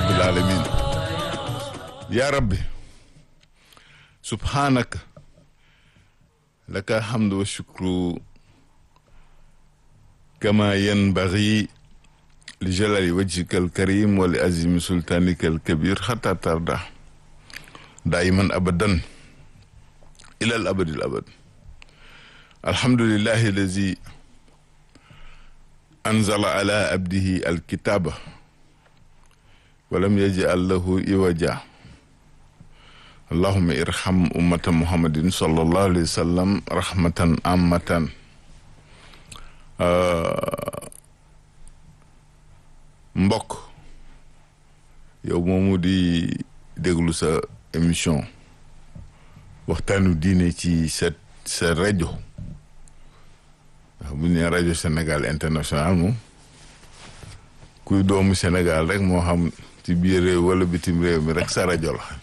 rabbil alamin ya rabbi subhanaka laka alhamdu wa shukru kama yanbaghi li jalali wajhika alkarim wa li azimi sultanika alkabir hatta tarda daiman abadan ila al abadi al abad alhamdulillahi allazi anzala ala abdihi alkitaba walam yaj'al lahu iwaja allahumma irham ummata muhammadin sallallahu alayhi wa sallam rahmatan ammatan mbokk yow moomu di déglu sa émission waxtaanu diine ci sa sa rajo bu ñu nee rajo Sénégal international moom kuy doomu Sénégal rek moo xam ci biir réew wala bitim réew mi rek sa rajo la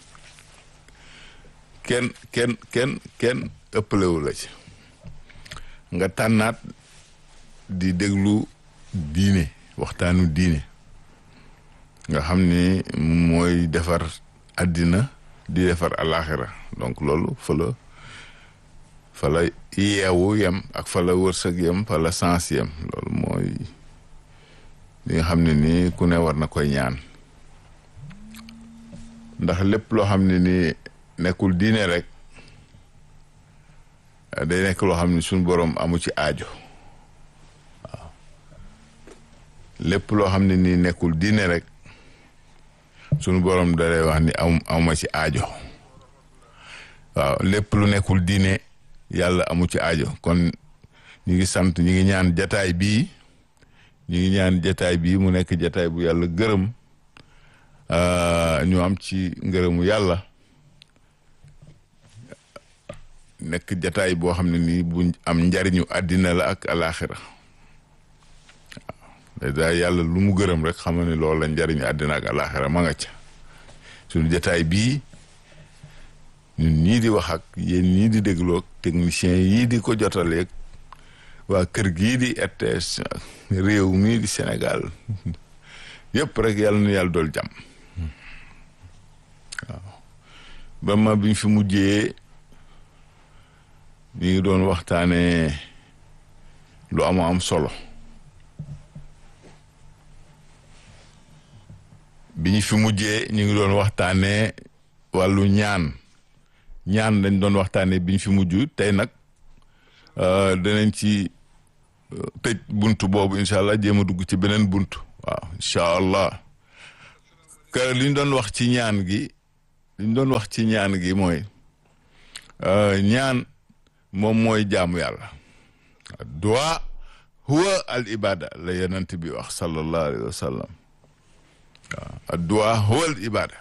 kenn kenn kenn kenn ëppalewu la ci nga tànnaat di déglu diine waxtaanu diine nga xam ni mooy defar àddina di defar alaxira donc loolu fa la fa la yeewu yem ak fa la wërsëg yem fa la sens yem loolu mooy li nga xam ne nii ku ne war na koy ñaan ndax lépp loo xam ne nii nekkul diine rek day nekk loo xam ne suñu boroom amu ci aajo waaw lépp loo xam ne nii nekkul diine rek suñu boroom da lay wax ni am amuma ci aajo waaw lépp lu nekkul diine yàlla amu ci aajo kon ñu ngi sant ñu ngi ñaan jataay bii ñu ngi ñaan jataay bii mu nekk jataay bu yàlla gërëm ñu am ci ngërëmu yàlla nekk jataay boo xam ne nii bu am njariñu àddina la ak alaxira waaw daa yàlla lu mu gërëm rek xam ne loolu la njariñu àddina ak alaxira ma nga ca suñu jataay bii ñun ñii di wax ak yéen ñii di dégloog technicien yii di ko jotaleeg waa kër gii di RTS réew mii di Sénégal yëpp rek yàlla na yàlla dool jàmm waaw ba ma biñ fi mujjee ñu ngi doon waxtaanee lu am am solo bi ñu fi mujjee ñu ngi doon waxtaanee wàllu ñaan ñaan lañ doon waxtaanee bi ñu fi mujj tey nag danañ ci tëj buntu boobu incha allah jéem a dugg ci beneen buntu waaw incha allah que li ñu doon wax ci ñaan gi li ñu doon wax ci ñaan gi mooy ñaan moom mooy jaamu yàlla du'a huwa al ibada la yonent bi wax sallallahu alayhi wa sallam waaw du'a huwa al ibada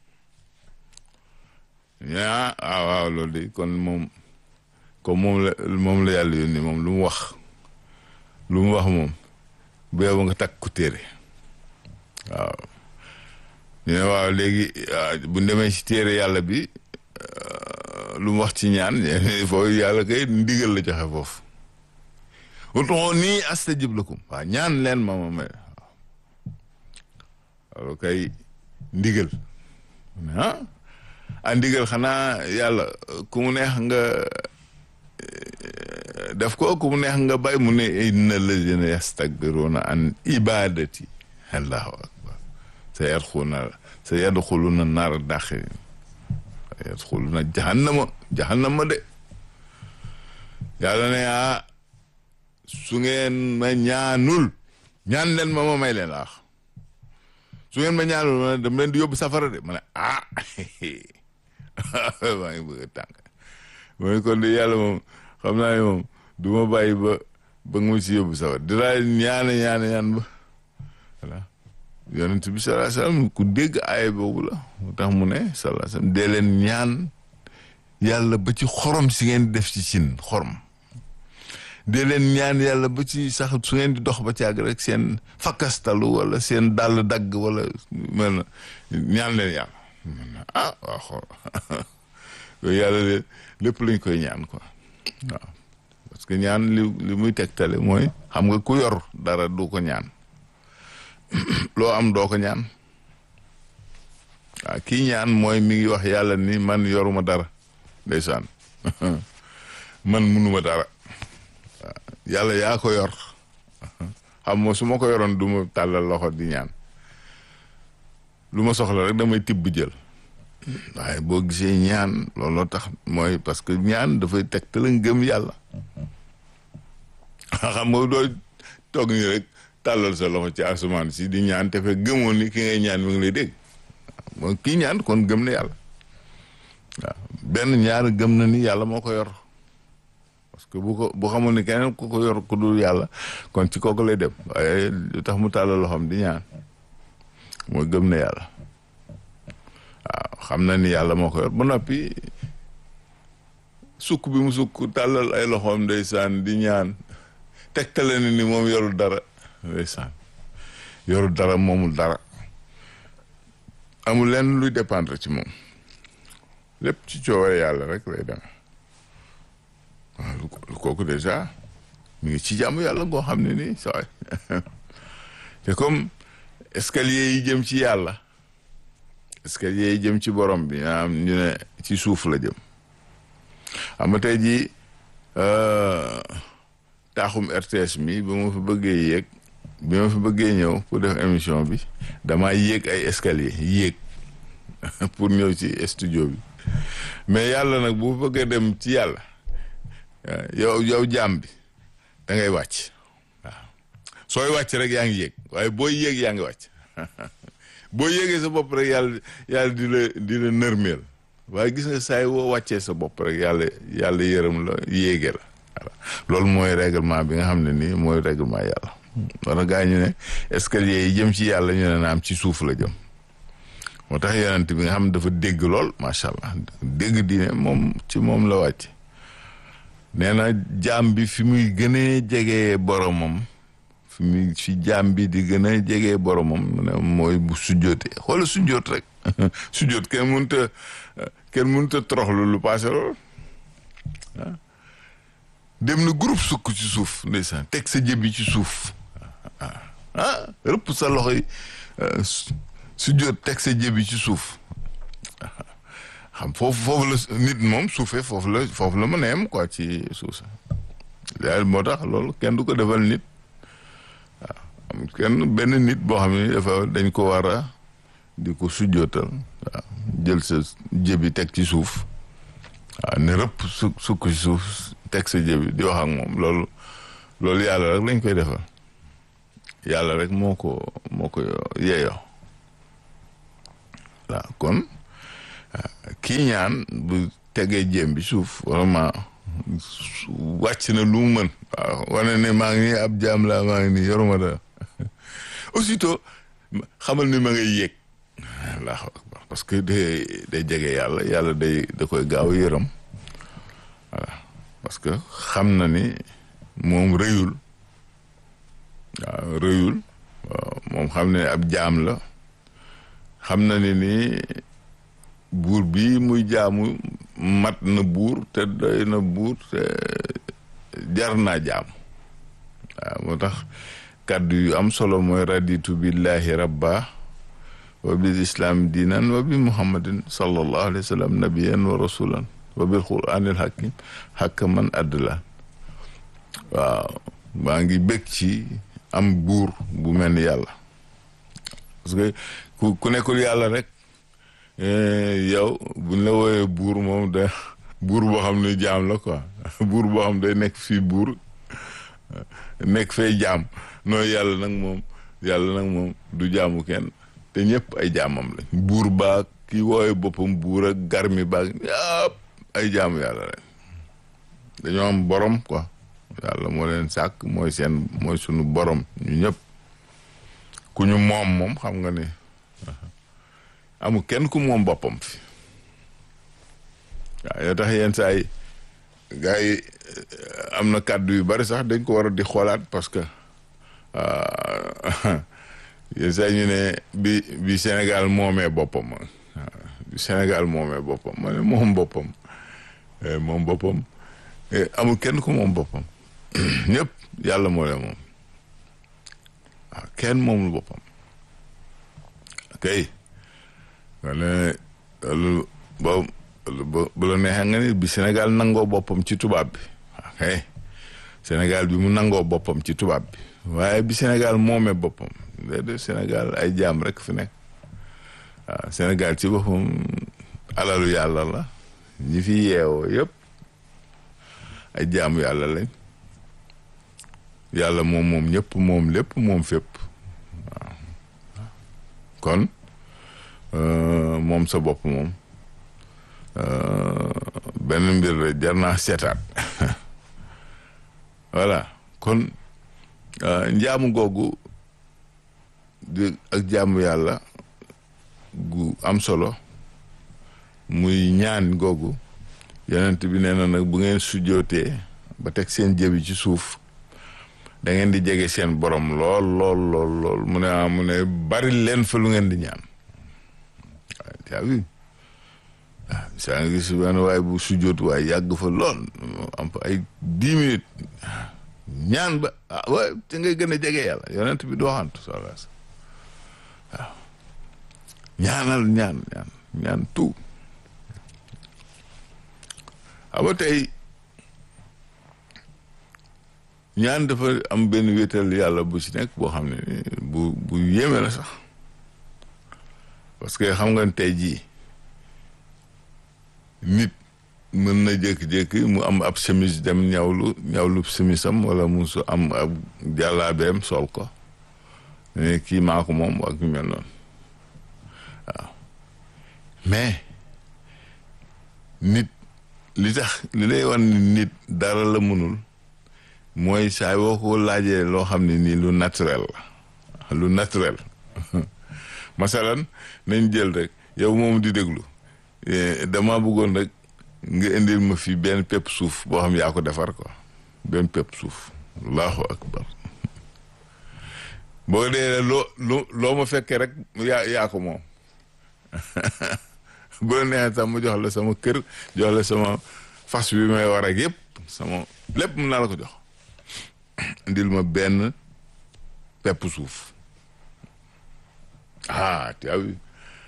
ñaa waaw waaw loolu de kon moom comme moom la moom la yàlla yónni moom lu mu wax lu mu wax moom bu yow nga takk ku téere waaw ñu ne waaw léegi bu demee ci téere yàlla bi lu mu wax ci ñaan foofu yàlla kay ndigal la joxe foofu ud'uuni nii astajib lakum waaw ñaan leen ma ma may waaw kay ndigal ah a ndigal xanaa yàlla ku mu neex nga def ko ku mu neex nga bay mu ne inna lazina yastakbiruna an ibadati allahu akbar sa yadxuluna sa yadxuluna naara daxirin sa yadxuluna jahannama jahannama de yàlla ne ah su ngeen ma ñaanul ñaan leen ma ma may leen aax su ngeen ma ñaanul ma dama leen di yóbbu safara de ma ne ah maa ngi bëgg a tànk mooy kon de yàlla moom xam naa ne moom du ma bàyyi ba ba nga ma si yóbbu safara dinaa ñaane ñaane ñaan ba voilà yonent bi sallallahu alayhi wasallam ku dégg aaya boobu la mu tax mu ne sallallahu alayhi wasallam dee leen ñaan yàlla ba ci xorom si ngeen def ci cin xorom dee leen ñaan yàlla ba ci sax su ngeen di dox ba ci àgg rek seen fakkastalu wala seen dàll dagg wala mel na ñaan leen yàlla ah waaw xool yooyu yàlla de lépp lañ koy ñaan quoi waaw parce que ñaan li li muy tegtale mooy xam nga ku yor dara du ko ñaan loo am doo ko ñaan waaw kii ñaan mooy mi ngi wax yàlla ni man yoruma dara ndeysaan man munuma dara waaw yàlla yaa ko yor xam nga su ma ko yoroon du ma tàllal loxo di ñaan lu ma soxla rek damay tibb jël waaye boo gisee ñaan looloo tax mooy parce que ñaan dafay teg te la ngëm yàlla xam nga doo toog ni rek tàllal sa loxo ci asamaan si di ñaan te fekk gëmoon ni ki ngay ñaan mi ngi lay dégg mooy kii ñaan kon gëm na yàlla waaw benn ñaar gëm na ni yàlla moo ko yor parce que bu ko bu xamoon ni keneen ku ko yor ku dul yàlla kon ci kooku lay dem waaye lu tax mu tàllal loxoom di ñaan mooy gëm na yàlla waaw xam na ni yàlla moo ko yor ba noppi sukk bi mu sukk tàllal ay loxoom ndeysaan di ñaan tegtale ni ni moom yorul dara ndeysaan yorul dara moomul dara amul lenn luy dépendre ci moom lépp ci cooware yàlla rek lay dem waaw lu kooku déjà mu ngi ci jàmm yàlla goo xam ne nii saway te comme escalier yi jëm ci yàlla escalier yi jëm ci borom bi am ñu ne ci suuf la jëm xam nga tey jii taaxum RTS mi ba ma fa bëggee yéeg bi ma fa bëggee ñëw pour def émission bi damaa yéeg ay escalier yéeg pour ñëw ci studio bi mais yàlla nag bu bëggee dem ci yàlla yow yow jaam bi da ngay wàcc waaw sooy wàcc rek yaa ngi yéeg waaye booy yéeg yaa ngi wàcc boo yéegee sa bopp rek yàlla yàlla di la di la nërmeel waaye gis nga saay woo wàccee sa bopp rek yàlla yàlla yërëm la yéege la voilà loolu mooy règlement bi nga xam ne nii mooy règlement yàlla wala gaa ñu ne escalier yi jëm ci yàlla ñu ne naam ci suuf la jëm moo tax yonent bi nga xam ne dafa dégg lool macha allah dégg diine moom ci moom la wàcc nee na jaam bi fi muy gënee jegee boromam fi muy fi jaam bi di gën a jegee boromam mooy bu sujjootee xoola sujjoot rek sujjoot kenn mënut a kenn mënut a toroxlu lu paase lool ah dem na groupe sukk ci suuf ndeysaan teg sa jëbi ci suuf ah rëpp sa loxo yi sujjoot teg sa jëbi ci suuf xam foofu foofu la nit moom suufee foofu la foofu la mën a yem quoi ci suuf sa daal moo tax loolu kenn du ko defal nit waaw am kenn benn nit boo xam ne dafa dañ ko war a di ko sujjootal waaw jël sa jëbi teg ci suuf waaw ne rëpp su sukk ci suuf teg sa jëbi di wax ak moom loolu loolu yàlla rek lañ koy defal yàlla rek moo ko moo ko yeeyoo waaw kon kii ñaan bu tegee jéem bi suuf vraiment wàcc na lu mu mën waaw wane ne maa ngi nii ab jaam laa maa ngi nii yoruma dara aussitôt xamal ni ma ngay yéeg allahu akbar parce que day day jege yàlla yàlla day da koy gaaw yërëm voilà parce que xam na ni moom rëyul waaw rëyul waaw moom xam ne ab jaam la xam na ni ni buur bi muy jaamu mat na buur te doy na buur te jar naa jaam waaw moo tax kàddu yu am solo mooy raditu billahi rabba wa bil islam diinan wa bi muhammadin sallallahu alayhi wa sallam nabiyan wa rasulan wa bil quranil hakim hakaman adlan waaw maa ngi bëgg ci am buur bu mel ni yàlla parce que ku ku nekkul yàlla rek yow buñ la wooyee buur moom da buur boo xam ne jaam la quoi buur boo xam day nekk fii buur nekk fee jaam nooy yàlla nag moom yàlla nag moom du jaamu kenn te ñëpp ay jaamam lañ buur baag ki wooyee boppam buur ak garmi baag yëpp ay jaamu yàlla lañ dañoo am borom quoi yàlla moo leen sàkk mooy seen mooy sunu borom ñu ñëpp ku ñu moom moom xam nga ne amul kenn ku moom boppam fi waaw yoo tax yenn saa yi gars yi am na kàddu yu bari sax dañ ko war a di xoolaat parce que yenn saa yi ñu ne bi bi Sénégal moomee boppam waaw bi Sénégal moomee boppam ma ne moom boppam moom boppam amul kenn ku moom boppam ñëpp yàlla moo leen moom waaw kenn moomul boppam kay wala loolu boobu bu la neexee nga ni bi Sénégal nangoo boppam ci tubaab bi ok Sénégal bi mu nangoo boppam ci tubaab bi waaye bi Sénégal moomee boppam déedéet Sénégal ay jaam rek fi nekk waaw Sénégal ci boppam alalu yàlla la ñi fi yeewoo yëpp ay jaamu yàlla lañ yàlla moom moom ñëpp moom lépp moom fépp waaw kon moom sa bopp moom benn mbir la jar naa seetaat voilà kon njaamu googu di ak jaamu yàlla gu am solo muy ñaan googu yonent bi nee na nag bu ngeen sujjootee ba teg seen jëbi ci suuf da ngeen di jege seen borom lool lool lool lool mu ne ah mu ne bari leen fa lu ngeen di ñaan waaw yaa wi waaw saa nga gis benn waaye bu sujjoot waaye yàgg fa lool am fa ay dix minutes ñaan ba ah waaye te ngay gën a jege yàlla yonent bi doo xantu sala waaw ñaanal ñaan ñaan ñaan tout aba tey ñaan dafa am benn wéetal yàlla bu ci nekk boo xam ne bu bu yéeme la sax parce que xam nga tey jii nit mën na jékki-jékki mu am ab chemise dem ñawlu ñawlu chemisam wala mu su am ab jàllaabeem sol ko ne kii maa ko moom ak ñu mel noonu waaw mais nit li tax li lay wan ni nit dara la mënul mooy saa boo ko laajee loo xam ne nii lu naturel la lu naturel masalan nañ jël rek yow moom di déglu dama bëggoon rek nga indil ma fi benn pepp suuf boo xam yaa ko defar quoi benn pepp suuf allahu akbar boo dee loo loo loo ma fekkee rek yaa yaa ko moom bu la neexee sax mu jox la sama kër jox la sama fas bi may war ak yëpp sama lépp mun naa la ko jox indil ma benn pepp suuf ah tu as vu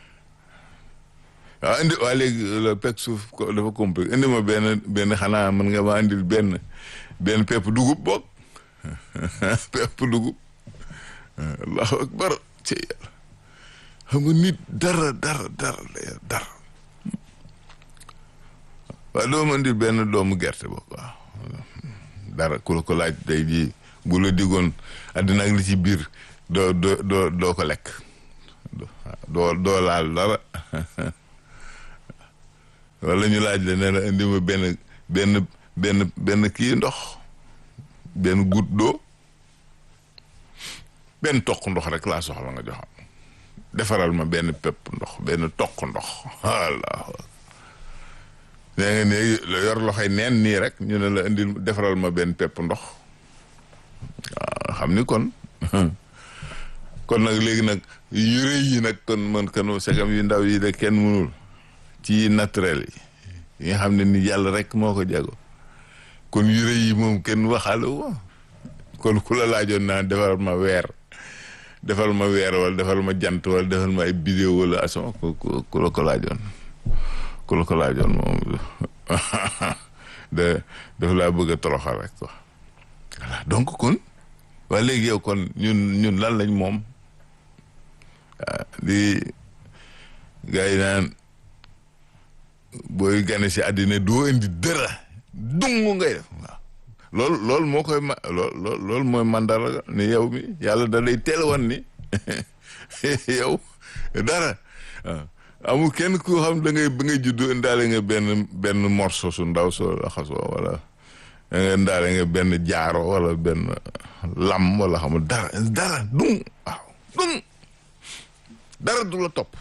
waaw indi waa léegi le pepp suuf dafa compliqué indi ma benn benn xanaa mën nga ma indil benn benn pepp dugub boog pepp dugub allahu akbar ci yàlla xam nga nit dara dara dara dara waaw doo ma indil benn doomu gerte boog waaw dara ku la ko laaj day ji bu la diggoon àddina ak li ci biir doo doo doo doo ko lekk doo doo laal dara wala ñu laaj la ne la indi ma benn benn benn benn kii ndox benn goutte d'eau benn toq ndox rek laa soxla nga joxam defaral ma benn pepp ndox benn toq ndox walla nee nga ne yor loxoy neen nii rek ñu ne la indil defaral ma benn pepp ndox waaw xam ni kon kon nag léegi nag yu rëy yi nag kon man kanu segam yu ndaw yi de kenn mënul ci naturel yi yi nga xam ne ni yàlla rek moo ko jago kon yu rëy yi moom kenn waxaale wo kon ku la laajoon naa defaral ma weer defal ma weer wala defal ma jant wala defal ma ay bidéo wala ason ku ku la ko laajoon ku la ko laajoon moom de daf laa bëgg a toroxal rek quoi voilà donc kon waa léegi yow kon ñun ñun lan lañ moom di gars yi naan booy gane si àddina doo indi dara dung ngay def waaw loolu loolu moo koy ma lool loolu mooy mandara ni yow mi yàlla da lay teel wan ni yow dara waaw amul kenn ku xam da ngay ba ngay juddu indaale nga benn benn morceau su ndaw soo laxasoo wala da nga indaale nga benn jaaro wala benn lam wala xam dara dara dung waaw dung dara du la topp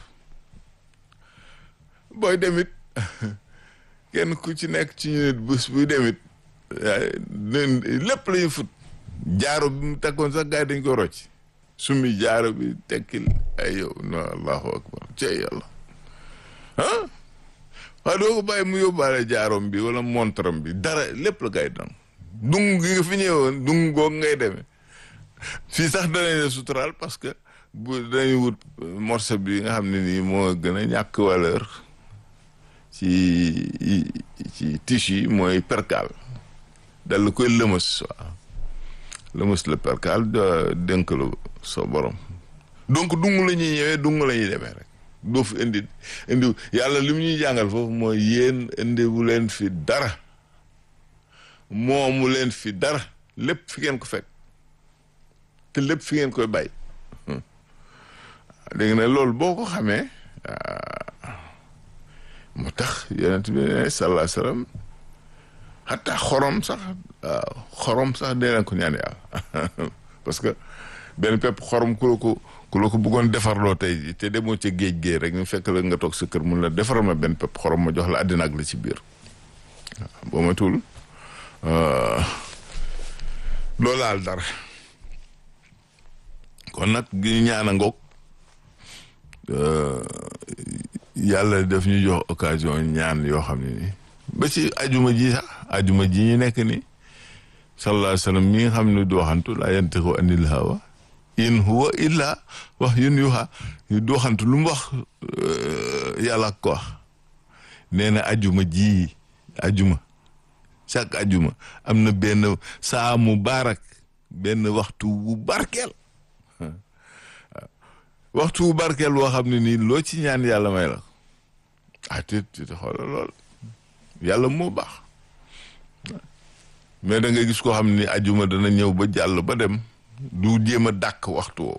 booy demit kenn ku ci nekk ci ñu nit bés buy demit lépp la ñu fut jaaro bi mu takkoon sax gars yi dañ ko rocc sumi jaaro bi tekkil ay yow no allahu akbar cey yàlla ah waaye doo ko bàyyi mu yóbbaale jaarom bi wala montram bi dara lépp la gars yi dam dung gi nga fi ñëwoon dung goog ngay demee fii sax danañ la suturaal parce que bu dañuy wut morceau bi nga xam ne nii moo gën a ñàkk valeur ci ci tissu yi mooy percal dal koy lëmës waaw lëmës la percal dénk la soo borom donc dung la ñuy ñëwee dung la ñuy demee rek doo fi indi indi yàlla li mu ñuy jàngal foofu mooy yéen indiwu leen fi dara moomu leen fi dara lépp fi ngeen ko fekk te lépp fi ngeen koy bàyyi léegi nag loolu boo ko xamee moo tax yonent bi ne sallallahu alayhi wasallam xataa xorom sax waaw xorom sax dee leen ko ñaan yàlla parce que benn pepp xorom ku la ko ku la ko bëggoon defarloo tey te demoo ca géej géej rek ñu fekk la nga toog sa kër mun la defaral ma benn pepp xorom ma jox la àddina ak la ci biir waaw boo ma tuul loolu laal dara kon nag gi ñaan a ngoog yàlla daf ñu jox occasion ñaan yoo xam ne ni ba ci ajuma ji sax ajuma ji ñu nekk ni sallallahu alayhi wa sallam mi nga xam ne du waxantu laa yantiqu anil hawa in huwa illa wax yun yuha du waxantu lu mu wax yàlla ko wax nee na ajuma ji ajuma chaque ajuma am na benn saa mu baarak benn waxtu bu barkeel waxtu bu barkeel boo xam ne nii loo ci ñaan yàlla may la ah te te xoolal lool yàlla moo baax mais da nga gis koo xam ni ajuma dana ñëw ba jàll ba dem du jéem a dàkk waxtu woo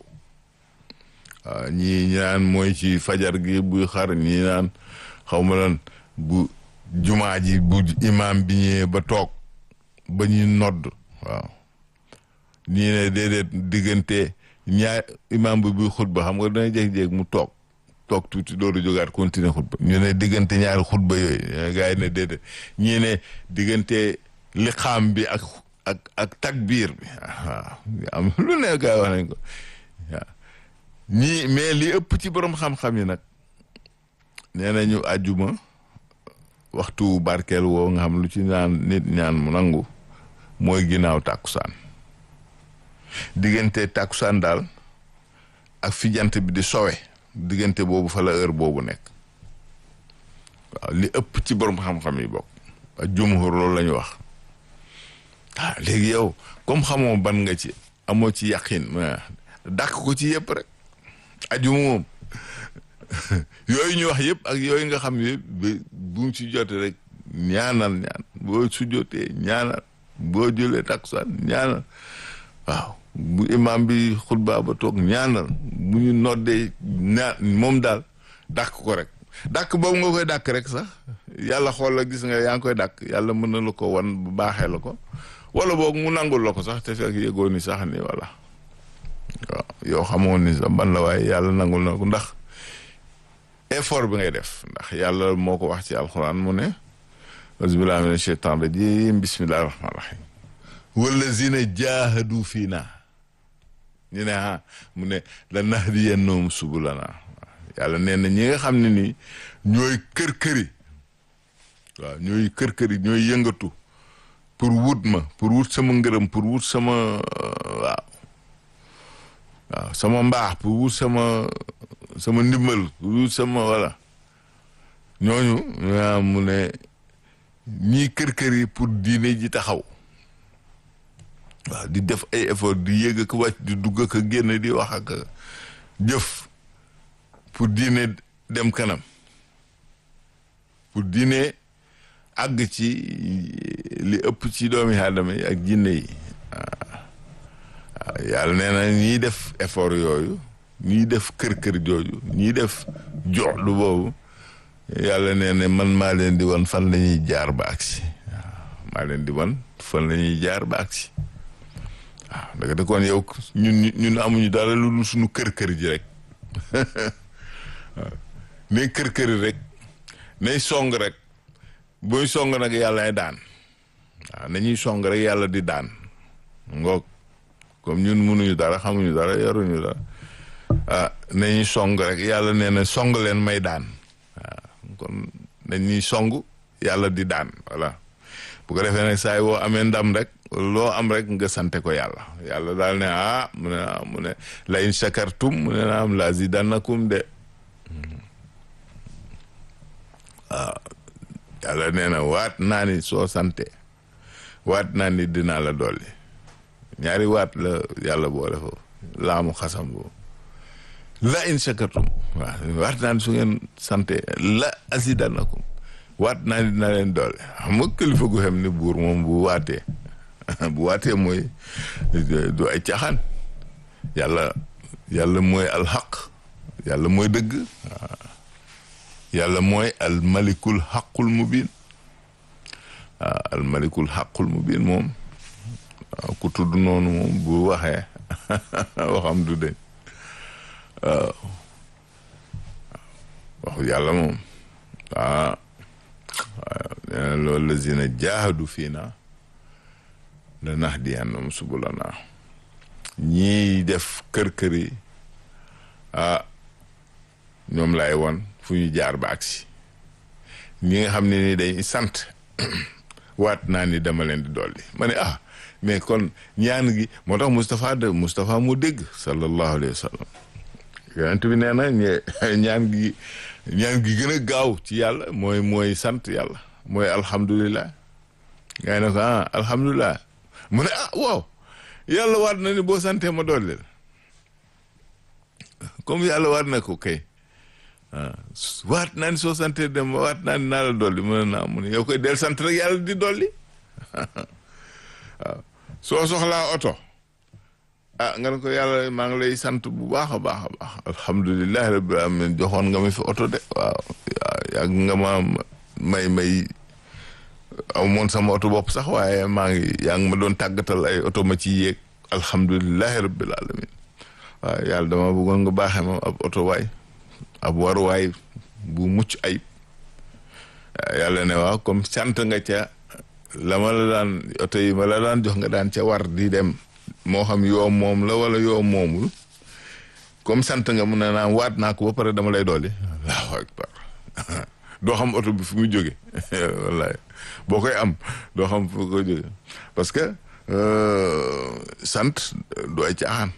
waaw ñii ñaan mooy ci fajar gi buy xar ñii naan xaw ma lan bu jumaa ji bu imaam bi ñëwee ba toog ba ñuy nodd waaw ñii ne déedéet diggante ñaar imaam bi buy xutba xam nga dana jéeg-jéeg mu toog toog tuuti dooru jógaat continuer xutba ñu ne diggante ñaari xutba yooyu gars yi ne déedéet ñii ne diggante liqaam bi ak ak ak takbiir bi waaw am lu ne gars yi wax nañ ko waaw ñii mais li ëpp ci borom xam-xam yi nag nee nañu àjjuma waxtu barkeel woo nga xam lu ci ñaan nit ñaan mu nangu mooy ginnaaw tàkkusaan diggante tàkkusaan daal ak fi jant bi di sowe diggante boobu fa la heure boobu nekk waaw li ëpp ci borom xam-xam yi bokk ak jumhur loolu la ñu wax ah léegi yow comme xamoo ban nga ci amoo ci yaqin dàq ko ci yëpp rek ajuma moom yooyu ñu wax yëpp ak yooyu nga xam yëpp bu mu ci jote rek ñaanal ñaan boo su jotee ñaanal boo jëlee takkusaan ñaanal waaw bu imam bi xutba ba toog ñaanal bu ñu noddee ñaan moom daal dàq ko rek dàq boobu nga koy dàq rek sax yàlla xool la gis nga yaa ngi koy dàq yàlla mën na la ko wan bu baaxee la ko wala boog mu nangul la ko sax te fekk yëgoo ni sax ni voilà waaw yow xamoon ni sax ban la waaye yàlla nangul na ko ndax effort bi ngay def ndax yàlla moo ko wax ci alxuraan mu ne auzubillahi mina sheytaan rajim bismillahi rahmaani rahim wallazina jaahadu fii naa ñu ne ah mu ne la nahdiyannahum subulana yàlla nee na ñi nga xam ne nii ñooy kër-këri waaw ñooy kër-këri ñooy yëngatu pour wut ma pour wut sama ngërëm pour wut sama waaw waaw sama mbaax pour wut sama sama ndimbal pour wut sama wala ñooñu ñaa mu ne ñii kër-këri pour diine ji taxaw waaw di def ay effort di yëg ak wàcc di dugg ak génn di wax ak jëf pour diine dem kanam pour diine àgg ci li ëpp ci doomi aadama yi ak jinne yi waaw yàlla nee na ñiy def effort yooyu ñiy def kër-kër jooju ñiy def joxlu boobu yàlla nee na man maa leen di wan fan la ñuy jaar ba agsi waaw maa leen di wan fan la ñuy jaar ba agsi waaw da nga kon yow ñun ñun amuñu dara lu dul suñu kër-kër ji rek waaw ne kër-kër rek nay song rek booy song nag yàlla ay daan waaw nañuy song rek yàlla di daan ngoog comme ñun mënuñu dara xamuñu dara yaruñu dara ah nañuy song rek yàlla nee na song leen may daan waaw kon nañuy song yàlla di daan voilà bu ko defee nag saa yi woo amee ndam rek loo am rek nga sante ko yàlla yàlla daal ne ah mu ne ah mu ne la in shakartum mu ne naa am la zidannakum de waaw yàlla nee na waat naa ni soo sante waat naa ni dinaa la dolli ñaari waat la yàlla boole foofu laamu xasam boobu la in shakartum waaw waat naa ni su ngeen sante la azidannakum waat naa ni dina leen doole xam nga kilifa gu xam ni buur moom bu waatee bu waatee mooy du ay caaxaan yàlla yàlla mooy alxaq yàlla mooy dëgg yàlla mooy almalikul xaqul mubin waaw almalikul xaqul mubin moom waaw ku tudd noonu moom bu waxee waxam du deñ waaw waxu yàlla moom waaw waaw nee na loolu lazina jaahadu fii na la nahdiyannahum subulana ñii def kër-kër yi ah ñoom lay won fu ñu jaar ba agsi ñi nga xam ne ni day sant waat naa ni dama leen di dolli ma ne ah mais kon ñaan gi moo tax Moustapha de Moustapha mu dégg sallallahu alayhi wa sallam yonent bi nee na ñaan gi ñaan gi gën a gaaw ci yàlla mooy mooy sant yàlla mooy alhamdulilah ngay ne ko ah alhamdulilah mu ne ah waaw yàlla waat na ni boo santee ma dolli la comme yàlla waat na ko kay waat naa ni soo santee dem waat naa ni naa la dolli mu ne naa mu ne yow koy del sant rek yàlla di dolli waaw soo soxlaa oto ah nga ne ko yàlla maa ngi lay sant bu baax a baax a baax alhamdulilahi rabbil alamin joxoon nga ma fi oto de waaw yàgg nga ma may may aw moon sama oto bopp sax waaye maa ngi yaa ngi ma doon tàggatal ay oto ma ci yéeg alhamdulilahi rabbil alamin waaw yàlla dama bëggoon nga baaxee ma ab oto waay ab waruwaay bu mucc ayib yàlla ne waaw comme sant nga ca la ma la daan oto yi ma la daan jox nga daan ca war di dem moo xam yoo moom la wala yoo moomul comme sant nga mun na naan waat naa ko ba pare dama lay dolli allahu akbar doo xam oto bi fu muy jóge wallahi boo koy am doo xam fu koy jóge parce que sant du ay caaxaan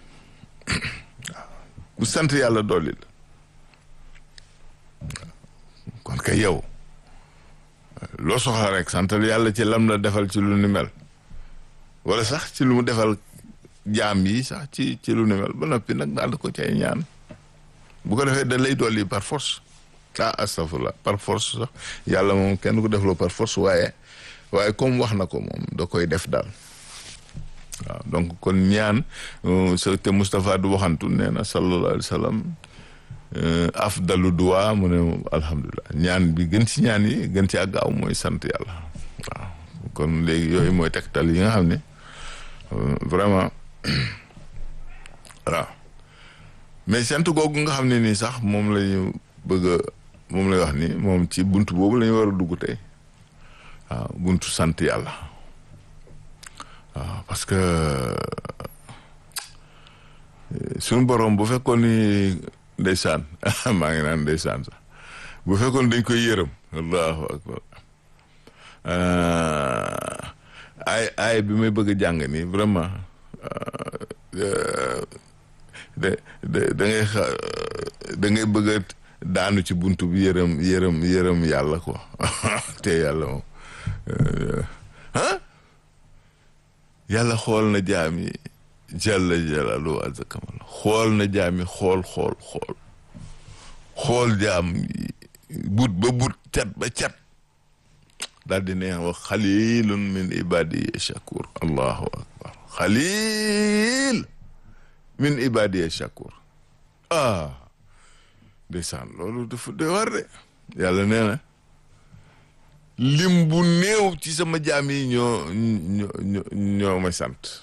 ku sant yàlla dolli la kon kay yow loo soxla rek santal yàlla ci lam la defal ci lu ni mel wala sax ci lu mu defal jaam yi sax ci ci lu ni mel ba noppi nag daal ko cay ñaan bu ko defee da lay dolli par force ah astafurlah par force sax yàlla moom kenn ko defloo par force waaye waaye comme wax na ko moom da koy def daal waaw donc kon ñaan sa te Moustapha du waxantu nee na sallallahu alayhi wa sallam afdalu duwa mu ne alhamdulilah ñaan bi gën ci ñaan yi gën ci àggaaw mooy sant yàlla waaw kon léegi yooyu mooy tegtal yi nga xam ne vraiment waaw mais sant googu nga xam ne nii sax moom la ñu bëgg a moom lay wax ni moom ci buntu boobu la ñu war a dugg tey waaw buntu sant yàlla waaw parce que suñu borom bu fekkoon ni ndeysaan maa ngi naan ndeysaan sax bu fekkoon dañ koy yërëm allahu akbar ay ay bi may bëgg a jàng nii vraiment da da da ngay xa da ngay bëgg a daanu ci buntu bi yërëm yërëm yërëm yàlla ko te yàlla moom ah yàlla xool na jaam yi jalla jalalu azza kamal xool na jaam yi xool xool xool xool jaam yi but ba but cat ba cat daal di neex wax xalilun min ibadiya shakur allahu akbar xalil min ibadiya shakur ah ndeysaan loolu dafa doy war de yàlla nee na lim bu néew ci sama jaam yi ñoo ñoo ñoo may sant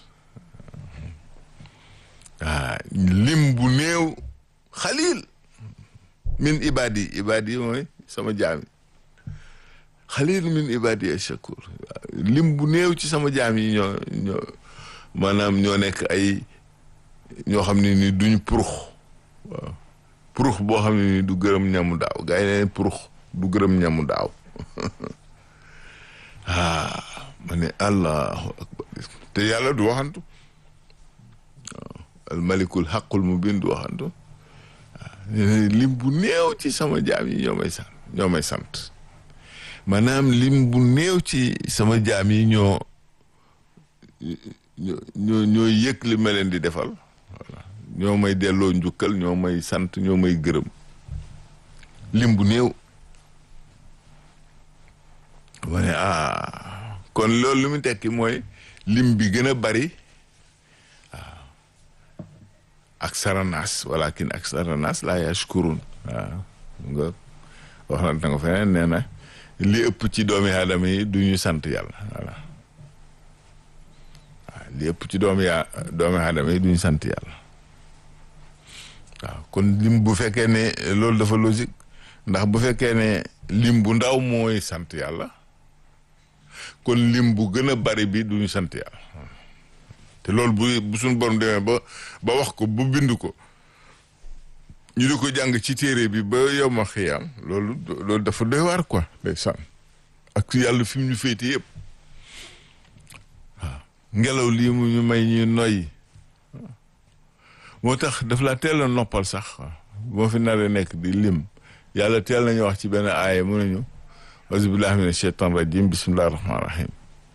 ah lim bu néew xalil min ibadi ibadi mooy sama jaam yi xalil min ibadi shakur lim bu néew ci sama jaam yi ñoo ñoo maanaam ñoo nekk ay ñoo xam ne ni duñ purux waaw purux boo xam ne ni du gërëm ñamu daaw gaa yi ne purux du gërëm ñamu daaw ah ma ne allahu akbar te yàlla du waxantu waaw al malikul xaqul mu bind du waxantu waaw lim bu néew ci sama jaam yi ñoo may sant ñoo may sant maanaam lim bu néew ci sama jaam yi ñoo ñoo ñoo yëg li ma leen di defal voilà ñoo may delloo njukkal ñoo may sant ñoo may gërëm lim bu néew ma ne ah kon loolu li mu tekki mooy lim bi gën a bari waaw ak saranaas walakin ak saranaas laa yashkurun waaw nga wax na nga feneen nee na li ëpp ci doomi aadama yi du ñu sant yàlla voilà waaw li ëpp ci doomi yaa doomi aadama yi du ñu sant yàlla waaw kon lim bu fekkee ne loolu dafa logique ndax bu fekkee ne lim bu ndaw mooy sant yàlla kon lim bu gën a bari bi du ñu sant yàlla te loolu bu bu suñu borom demee ba ba wax ko bu bind ko ñu di ko jàng ci téere bi ba yow ma xiyaam loolu loolu dafa doy waar quoi day sànn ak yàlla fi mu ñu féete yëpp waaw ngelaw lii mu ñu may ñuy noyyi moo tax daf laa teel a noppal sax boo fi naree nekk di lim yàlla teel nañu wax ci benn aaya mu nañu auzu billahi mina shaytan rajim bismillahi rahmani rahim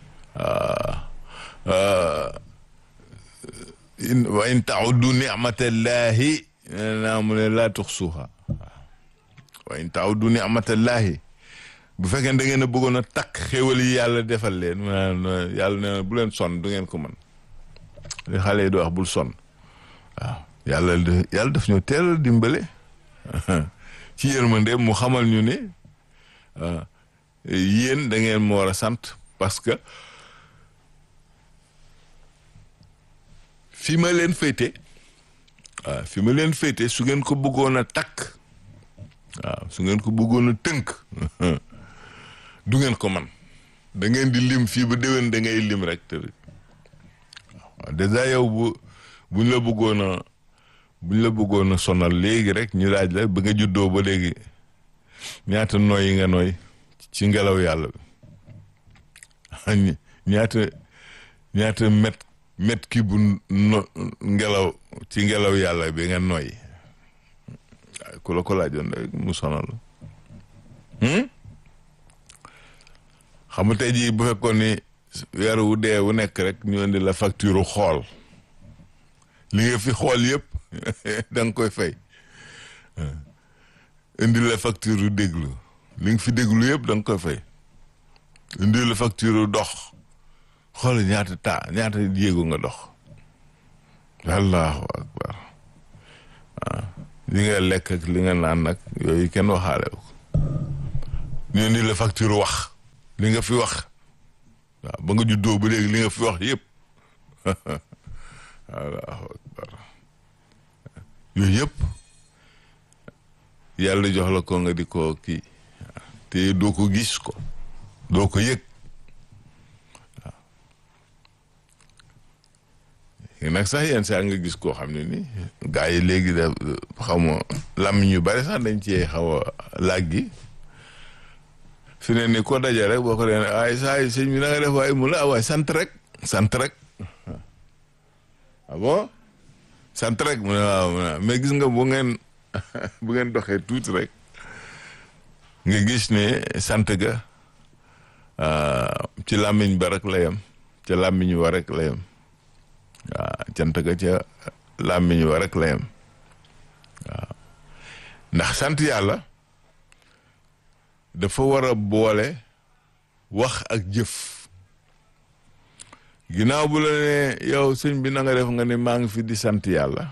wa in tauddu nicmatallahi naa mu ne laa tuxsuha wa in tauddu nicmatallahi bu fekkee da ngeen a bëggoon a takk xéwal yi yàlla defal leen mu naan yàlla nee na bu leen sonn du ngeen ko mën li xale yi di wax bul sonn waaw yàlla yàlla daf ñu teel a dimbale ci yërmande mu xamal ñu ne yéen da ngeen ma war a sant parce que fi ma leen féete waaw fi ma leen féete su ngeen ko bëggoon a takk waaw su ngeen ko bëggoon a tënk du ngeen ko man da ngeen di lim fii ba déwén da ngay lim rek te waaw dèjà yow bu buñ la bëggoon a buñ la bëggoon a sonal léegi rek ñu laaj la ba nga juddoo ba léegi ñaata nooy yi nga nooy ci ngelaw yàlla bi ñaata ñaata met met ki bu no ngelaw ci ngelaw yàlla bi nga nooy waaye ku la ko laajoon rek mu sonal xam nga tey jii bu fekkoon ni weer wu dee wu nekk rek ñu indi la facture xool li nga fi xool yëpp da nga koy fay indi la facture déglu li nga fi déglu yëpp da nga koy fay indi la facture dox xool ñaata taa ñaata yéego nga dox allahu akbar waaw li nga lekk ak li nga naan nag yooyu kenn waxaale ko ñu indi la facture wax li nga fi wax waaw ba nga juddoo ba léegi li nga fi wax yëpp allahu akbar yooyu yëpp yàlla jox la ko nga di ko kii te doo ko gis ko doo ko yëg waaw nag sax yenn saa nga gis koo xam ne ni gaa yi léegi da xaw ma lam ñu bari sax dañ cee xaw a laaj gi fi ne ni ko daje rek boo ko dee ay saa yi sëñ bi na nga def waaye mu la waaye sant rek sant rek ah bon sant rek mu ne waaw mais gis nga bu ngeen bu ngeen doxee tuuti rek nga gis ne sant ga ci làmmiñ ba rek la yem ca làmmiñ wa rek la yem waaw cant ga ca làmmiñ wa rek la yem waaw ndax sant yàlla dafa war a boole wax ak jëf ginnaaw bu la ne yow sëñ bi na nga def nga ne maa ngi fi di sant yàlla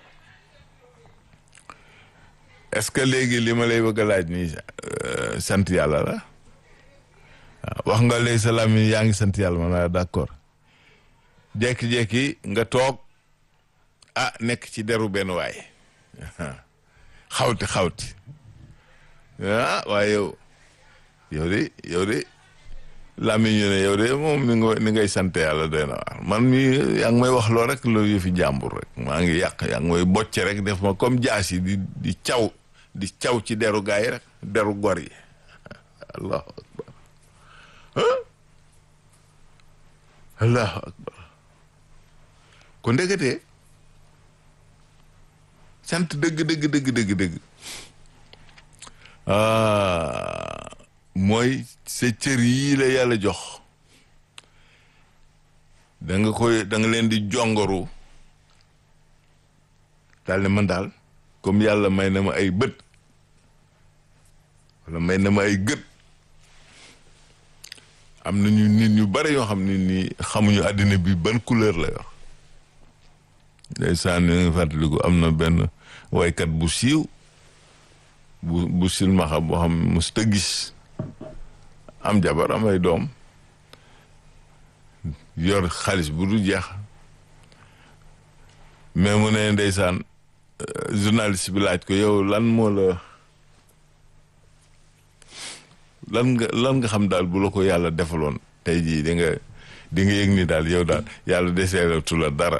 est-ce que léegi li ma lay bëgg a laaj nii sant yàlla la wax nga léegi sa làmmiñ yaa ngi sant yàlla ma naa d'accord jekki-jekki nga toog ah nekk ci deru benn waay xawti xawti ah waaye yow yow de yow de làmmiñ ñu ne yow de moom ni nga ni ngay sant yàlla doy na waar man mi yaa ngi may wax loo rek loolu yëfi jàmbur rek maa ngi yàq yaa ngi may bocce rek def ma comme jaas yi di di caw di caw ci deru gaa yi rek deru gor yi allahu akbar allahu akbar ko ndeketee sant dëgg dëgg dëgg dëgg dëgg ah mooy sa cër yii la yàlla jox da nga koy da nga leen di jongoru daal ne man daal comme yàlla may na ma ay bët wala may na ma ay gët am na ñu nit ñu bari yoo xam ne nii xamuñu àddina bi ban couleur la yor ndeysaan nga fàttaliku am na benn waykat bu siiw bu bu silmaxa boo xam mos ta gis am jabar am ay doom yor xaalis bu du jeex mais mu ne ndeysaan journaliste bi laaj ko yow lan moo la lan nga lan nga xam daal bu la ko yàlla defaloon tey jii di nga di nga yëg ni daal yow daal yàlla deseelatu la dara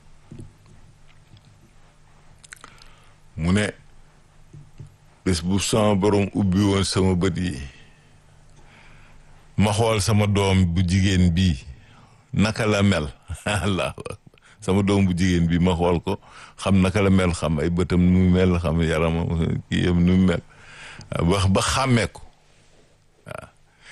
mu ne bés bu sama borom ubbi woon sama bët yi ma xool sama doom bu jigéen bii naka la mel allahu akbar sama doom bu jigéen bi ma xool ko xam naka la mel xam ay bëtam nu mu mel xam yaramam kii yëpp nu mu mel ba ba xàmmee ko waaw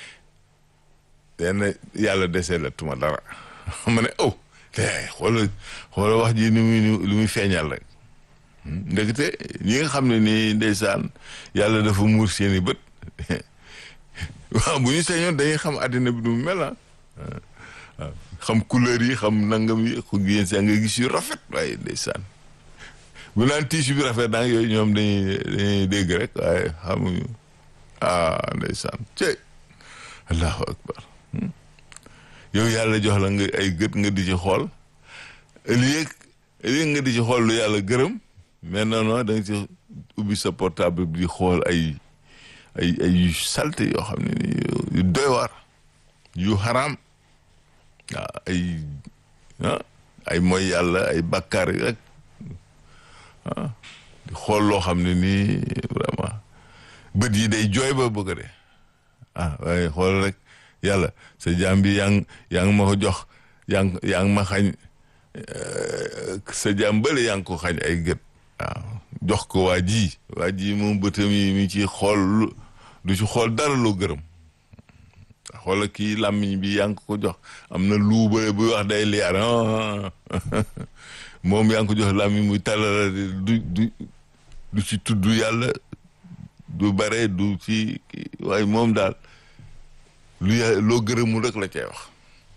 den yàlla desee la tuma dara ma ne oh te xoola xoola wax ji ni muy lu muy feeñal rek ndekete ñi nga xam ne nii ndeysaan yàlla dafa muur seeni bët waaw bu ñu sañoon dañuy xam àddina bi nu mu mel ah waaw xam couleur yi xam nangam yi yéen saa nga gis yu rafet waaye ndeysaan bu naan tiisu bi rafet naa yooyu ñoom dañuy dañuy dégg rek waaye xamuñu ah ndeysaan cey allahu akbar yow yàlla jox la nga ay gët nga di ci xool ëllëg ëllëg nga di ci xool lu yàlla gërëm mais non non da nga ci ubbi sa portable bi di xool ay ay ay yu salte yoo xam ne ni yu doy waar yu xaraam waaw ay ah ay mooy yàlla ay bakkaar yi rek ah di xool loo xam ne nii vraiment bët yi day jooy ba bëgg de ah waaye xool rek yàlla sa jaam bi yaa ngi yaa ngi ma ko jox yaa ngi yaa ngi ma xañ sa jaam bële yaa ngi ko xañ ay gët waaw jox ko waa ji waa ji moom bëtam yi mi ci xool du ci xool dara loo gërëm xoola kii làmmiñ bi yaa ngi ko jox am na luuba buy wax day liyaar moom yaa ngi ko jox làmmiñ muy talala du du du ci tudd yàlla du bare du ci waaye moom daal lu yà loo gërëmul rek la cay wax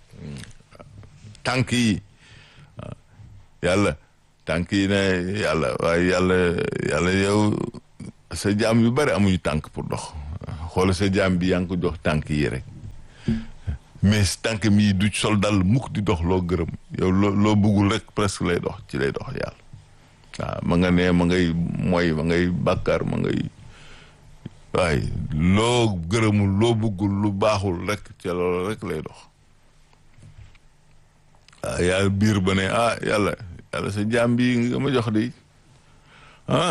tànk yi yàlla tànk yi ne yàlla waaye yàlla yàlla yow sa jaam yu bare amuñu tànk pour dox xoola sa jaam bi yaa ngi ko jox tànk yi rek mais tànk mi du sol dal mukk di dox loo gërëm yow loo loo bëggul rek presque lay dox ci lay dox yàlla waaw ma nga ne ma ngay mooy ma ngay bàkkaar ma ngay waaye loo gërëmul loo bëggul lu baaxul rek ca loolu rek lay dox waaw yaa biir ba ne ah yàlla yàlla sa jaam bi nga ma jox de ah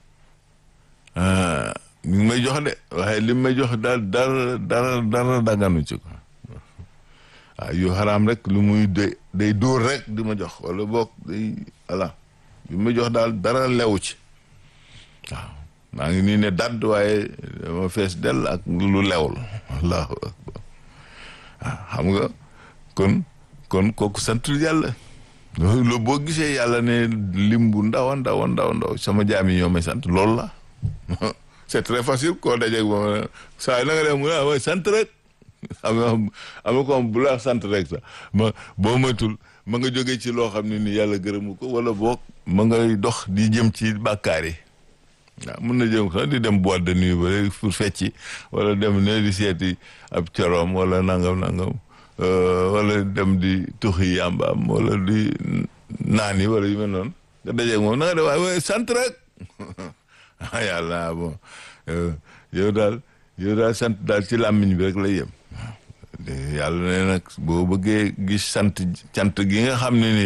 mi ngi may jox de waaye li may jox daal dara dara dara daganu ci ko waaw yu xaraam rek lu muy day day dóor rek di ma jox wala boog day voilà li may jox daal dara lewu ci waaw maa ngi nii ne dadd waaye dama fees dell ak lu lewul allahu akbar waaw xam nga kon kon kooku santul yàlla loolu boo gisee yàlla ne lim bu ndaw a ndaw a ndaw ndaw sama jaam yi ñoo may sant loolu la c'est très facile koo dajeeg moom saa yi na nga def mu ne sant rek am na am na ko am bu la sant rek sax ma boo matul ma nga jógee ci loo xam ne ni yàlla gërëmu ko wala boog ma ngay dox di jëm ci bàkkaar yi waaw mun na jëm sax di dem boîte de nuit ba léegi pour fecci wala dem ne di seeti ab coroom wala nangam nangam wala dem di tuxi yàmbaam wala di naan yi wala yu mel noonu nga dajeeg moom na nga def waaye sant rek ah yàlla bon yow daal yow daal sant daal ci làmmiñ bi rek lay yem yàlla ne nag boo bëggee gis sant cant gi nga xam ne ni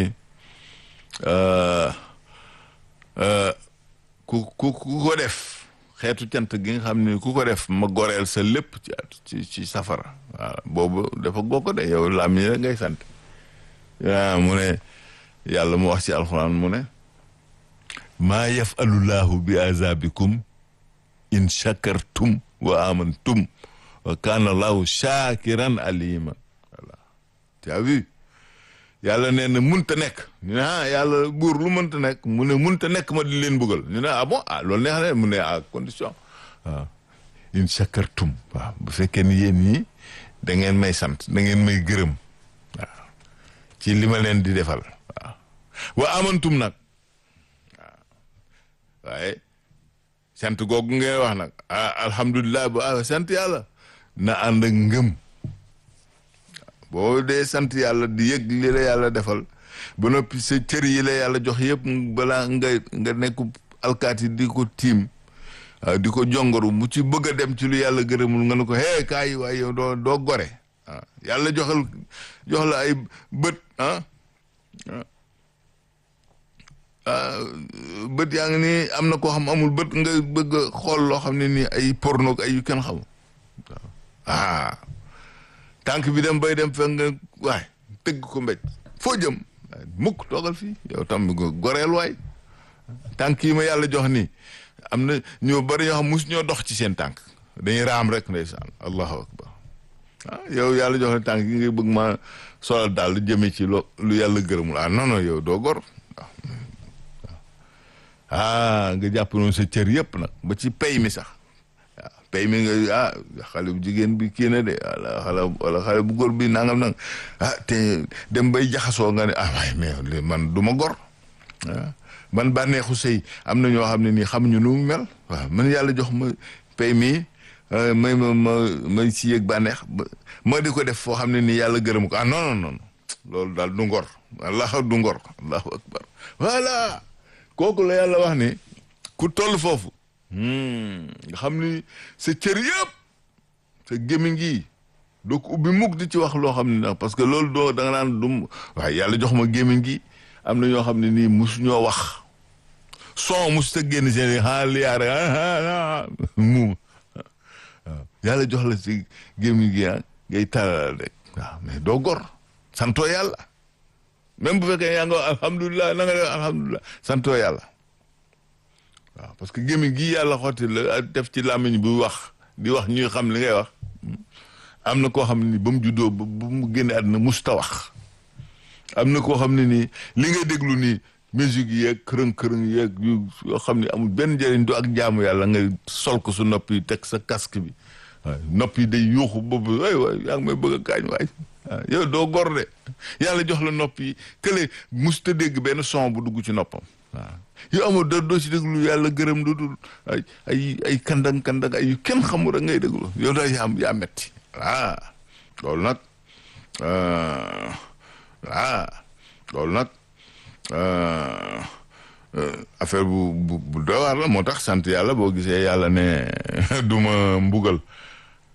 ku ku ku ko def xeetu cant gi nga xam ne ku ko def ma goreel sa lépp ci ci ci safara waaw boobu dafa goo ko de yow làmmiñ rek ngay sant ah mu ne yàlla mu wax ci alxuraan mu ne maa yafalullahu bi azabikum in shakartum wa amantum wa kana allahu shakiran alima voilà tu as vu yàlla nee na munta nekk ñu ne ah yàlla buur lu mënta nekk mu ne munta nekk ma di leen bëggal ñu ne ah bon ah loolu neex na mu ne à condition waaw in shakartum waaw bu fekkee ni yéen ñi da ngeen may sant da ngeen may gërëm waaw ci li ma leen di defal waaw wa amantum nag waaw waaye sant googu ngay wax nag ah alhamdulilah ba sant yàlla na ànd ak ngëm boo dee sant yàlla di yëg li la yàlla defal ba noppi sa cër yi la yàlla jox yëpp balaa nga nga nekk alkaati di ko tiim waaw di ko jongoru mu ci bëgg a dem ci lu yàlla gërëmul nga ne ko hee kaay waaye yow doo doo gore waaw yàlla joxal jox la ay bët ah bët yaa ngi nii am na koo xam amul bët nga bëgg a xool loo xam ne nii ay porno ay yu kenn xamul ah tànk bi dem bay dem fekk nga waay tëgg ko mbéj foo jëm mukk toogal fii yow tam goreel waay tànk yi ma yàlla jox nii am na ñoo bari ñoo xam mus ñoo dox ci seen tànk dañuy raam rek ndeysaan allahu akbar ah yow yàlla jox ne tànk yi ngay bëgg ma solal daal lu jëmee ci lo lu yàlla gërëmul ah non non yow doo gor ah nga jàpp noonu sa cër yëpp nag ba ci pay mi sax waaw pay mi nga ah xale bu jigéen bi kii na de wala xale wala xale bu góor bi nangam nang ah te dem bay jaxasoo nga ne ah waaye mais man du ma gor ah man bànneexu sëy am na ñoo xam ne nii xamuñu nu mu mel waaw man yàlla jox ma pay mi may ma ma may si yëg bànneex ma di ko def foo xam ne nii yàlla gërëm ko ah non non non loolu daal du ngor allah du ngor allahu akbar voilà kooku la yàlla wax ni ku toll foofu nga xam ni sa cër yëpp sa gémmiñ gi doo ko ubbi mukk di ci wax loo xam ne ndax parce que loolu doo da nga naan dum waaye yàlla jox ma gémmiñ gi am na ñoo xam ne nii mus ñoo wax son mus ta génn seen a liyaare mu waaw yàlla jox la si gémmiñ gi ah ngay talal rek waaw mais doo gor santoo yàlla même bu fekkee yaa nga alhamdulilah na nga def alhamdulilah santoo yàlla waaw parce que gémmiñ gi yàlla xotti la def ci làmmiñ bu wax di wax ñuy xam li ngay wax am na koo xam ne ni ba mu juddoo ba mu génne àddina musta wax am na koo xam ne nii li ngay déglu nii musique yeeg kërëng-kërëng yeeg yu yoo xam ne amul benn njëriñ du ak jaamu yàlla ngay sol ko su nopp yi teg sa casque bi waaw nopp yi day yuuxu boobu waay waay yaa ngi may bëgg a kaañ waay waaw yow doo gor de yàlla jox la nopp yi kële musta dégg benn son bu dugg ci noppam waaw yow amul doo doo ci déglu yàlla gërëm du dul ay ay ay kandang kandang ay yu kenn xamul rek ngay déglu yow daal yaa yaa metti ah loolu nag ah loolu nag affaire bu bu bu doy waar la moo tax sant yàlla boo gisee yàlla ne du ma mbugal